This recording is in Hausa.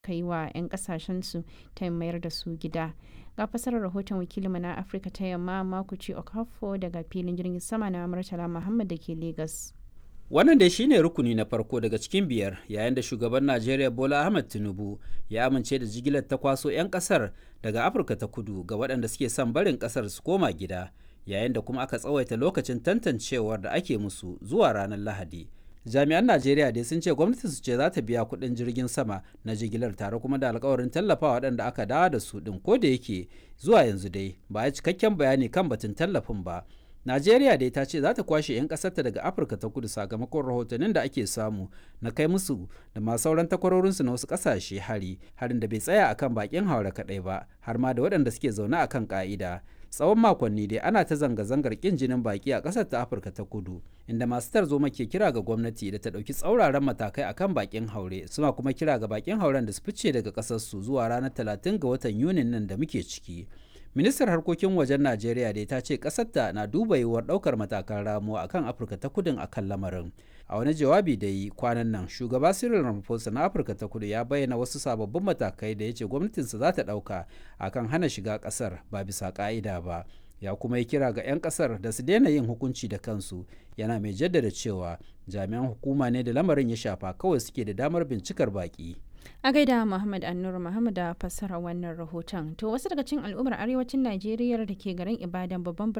ka yi wa 'yan kasashensu ta mayar da su gida ga fasarar rahoton wakilinmu na afirka ta yamma makuci okafo daga filin jirgin sama na murtala muhammad da ke lagos wannan dai shine rukuni na farko daga cikin biyar yayin da shugaban najeriya bola ahmed tinubu ya amince da jigilar ta kwaso 'yan kasar daga afirka ta kudu ga waɗanda suke son barin kasar su koma gida yayin da kuma aka tsawaita lokacin tantancewar da ake musu zuwa ranar lahadi jami'an najeriya dai sun ce gwamnati su ce za ta biya kuɗin jirgin sama na jigilar tare kuma da alkawarin tallafa waɗanda aka dawo da su ɗin ko da yake zuwa yanzu dai ba a cikakken bayani kan batun tallafin ba najeriya dai ta ce za ta kwashe 'yan ƙasarta daga afirka ta kudu sakamakon rahotannin da ake samu na kai musu da ma sauran takwarorinsu na wasu ƙasashe hari harin da bai tsaya akan bakin haure kaɗai ba har ma da waɗanda suke zaune akan ƙa'ida tsawon makonni dai ana ta zanga-zangar kin jinin baki a ƙasar ta afirka ta kudu inda masu tarzoma ke kira ga gwamnati da ta ɗauki tsauraran matakai akan bakin haure suna kuma kira ga bakin hauren da su fice daga ƙasarsu zuwa ranar 30 ga watan yunin nan da muke ciki ministar harkokin wajen najeriya dai ta ce ƙasarta na duba yiwuwar ɗaukar matakan ramuwa akan afirka ta kudin akan lamarin a wani jawabi da yi kwanan nan shugaba cyril ramaphosa na afirka ta kudu ya bayyana wasu sababbin matakai da ya ce gwamnatinsa za ta ɗauka akan hana shiga ƙasar ba bisa ƙa'ida ba ya kuma yi kira ga 'yan ƙasar da su daina yin hukunci da kansu yana mai jaddada cewa jami'an hukuma ne da lamarin ya shafa kawai suke da damar bincikar baƙi a gaida muhammad annur muhammad da fassara wannan rahoton to wasu daga cikin al'ummar arewacin najeriya da ke garin ibadan babban